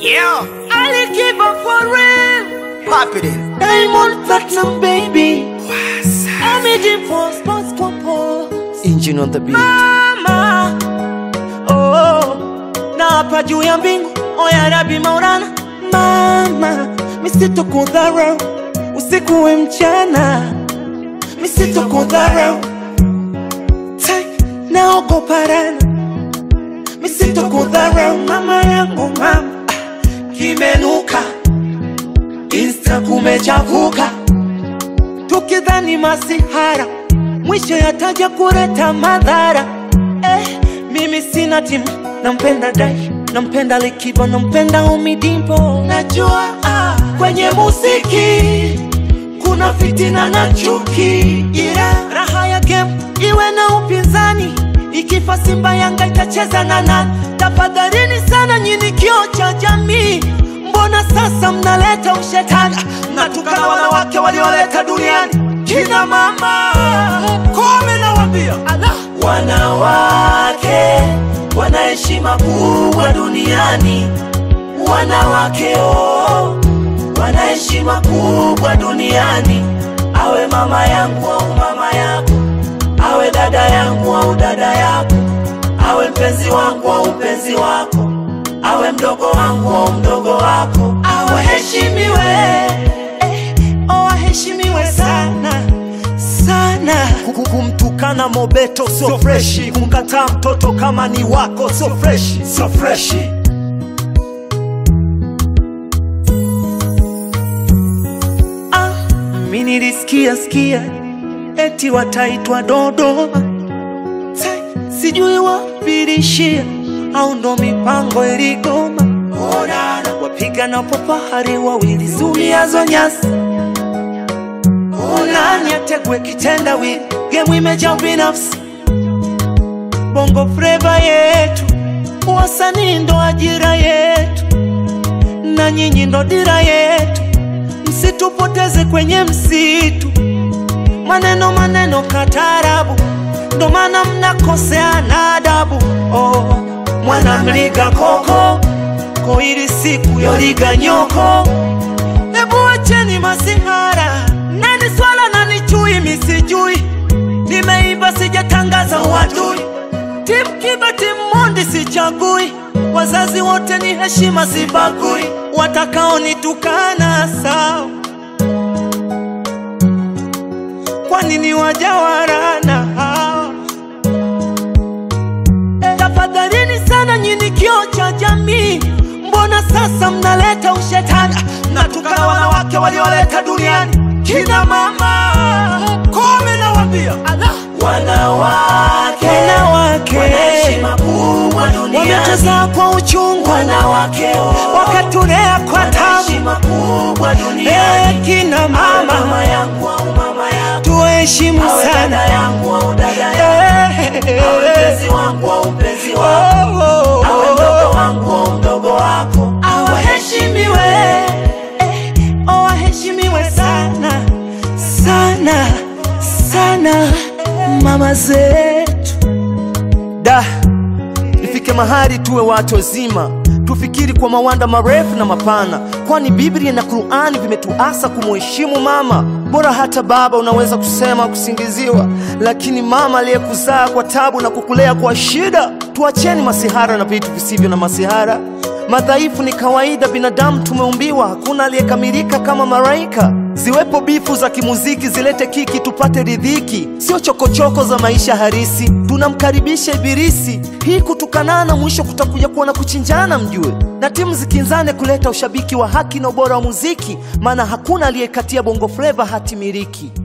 Yeah, Ali give up for real. pop it in. Diamond platinum baby. I'm in for sports compose. Engine on the beat. Mama. Oh, na hapa juu ya mbingu. Oya Rabi Maulana. Mama, misitokudharau usiku we mchana, misitokudharau Tai, naogopa rana, misitokudharau mama yangu mama, kimenuka Insta kumechafuka, tukidhani masihara, mwisho yataja kuleta madhara. Eh, mimi sina timu, nampenda Dai, nampenda Likiba, nampenda Umidimpo. Najua ah, kwenye muziki kuna fitina na chuki, ila raha ya game iwe na upinzani. Ikifa Simba Yanga itacheza na nani? Tafadhalini sana nyini kioo cha jamii, mbona sasa mnaleta ushetani? Mnatukana wanawake walioleta duniani kina mama kome, nawambia wanawake wana heshima kubwa duniani, wanawake oh, wana heshima kubwa duniani. Awe mama yangu au mama yako, awe dada yangu au dada yako, awe mpenzi wangu au mpenzi wako, awe mdogo wangu au mdogo wako, awaheshimiwe eh, oh, aheshimiwe sana sana. Kuku- Kumtukana Mobeto sio freshi, kumkataa mtoto kama ni wako sio freshi, sio freshi. Ah, mi nilisikia sikia eti wataitwa Dodoma, Sai, sijui wapilishia au ndo mipango iligoma. Orara, wapiga na popahari wawili zuiazo nyasi nani ategwe kitendawili, gemu imejaa binafsi. Bongo fleva yetu, wasanii ndo ajira yetu, na nyinyi ndo dira yetu, msitupoteze kwenye msitu. Maneno maneno katarabu, ndo maana mnakosea na adabu. Oh, mwana mliga koko ko ili siku yoliga nyoko Hebu wacheni masihara, nani swala nani chui, misijui. Nimeimba sijatangaza uadui, timu kiba timu mondi sichagui, wazazi wote ni heshima sibagui, watakaonitukana sawa, kwani ni wajawarana hawa tafadhalini sana nyini kioo cha jamii, mbona sasa mnaleta ushetani? Mnatukana wanawake walioleta duniani kina mama kome, nawambia wanawake wanawake wametuzaa kwa uchungu, wanawake wakatulea kwa tabu, Eh, kina mama tuheshimu sana Eh, Oh, oh, oh. awaheshimiwe eh, oh, waheshimiwe sana sana sana mama zetu Da, ifike mahali tuwe watu wazima, tufikiri kwa mawanda marefu na mapana, kwani Biblia na Qur'ani vimetuasa kumuheshimu mama. Bora hata baba unaweza kusema kusingiziwa, lakini mama aliyekuzaa kwa tabu na kukulea kwa shida. Tuacheni masihara na vitu visivyo na masihara. Madhaifu ni kawaida, binadamu tumeumbiwa, hakuna aliyekamilika kama malaika. Ziwepo bifu za kimuziki zilete kiki tupate ridhiki, sio chokochoko za maisha harisi. Tunamkaribisha Ibilisi, hii kutukanana, mwisho kutakuja kuwa na kuchinjana, mjue. Na timu zikinzane kuleta ushabiki wa haki na ubora wa muziki, maana hakuna aliyekatia bongo fleva hati miliki.